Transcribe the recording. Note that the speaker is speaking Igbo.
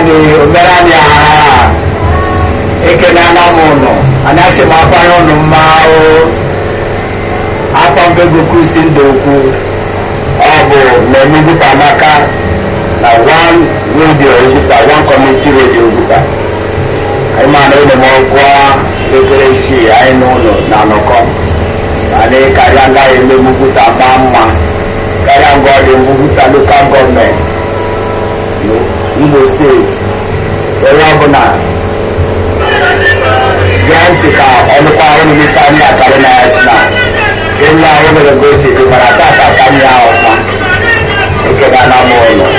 anyị omere anyị aha ekenela m ụnụ anyị asị m akwanye ụnụ mma o afọ mbego kusi ndụ okwu ọ bụ mmemme Ebuka Amaka na one radio Ebuka one community radio Ebuka anyị ma na ụlọ m ọgwụ ekere isii anyị n'ụlọ na anọkọ anyị karịa agaghị eme Ebuka maa mma karịa ngwa ọ dị Ebuka lokal gọọmenti Imo steeti onye ọbụla gee ntị ka ọnụkwa ahụ n'ime anyị akarị na ya si na ịnụ ahụ mere gosi dị mara tata ka m ya ọma ekele na m ụlọ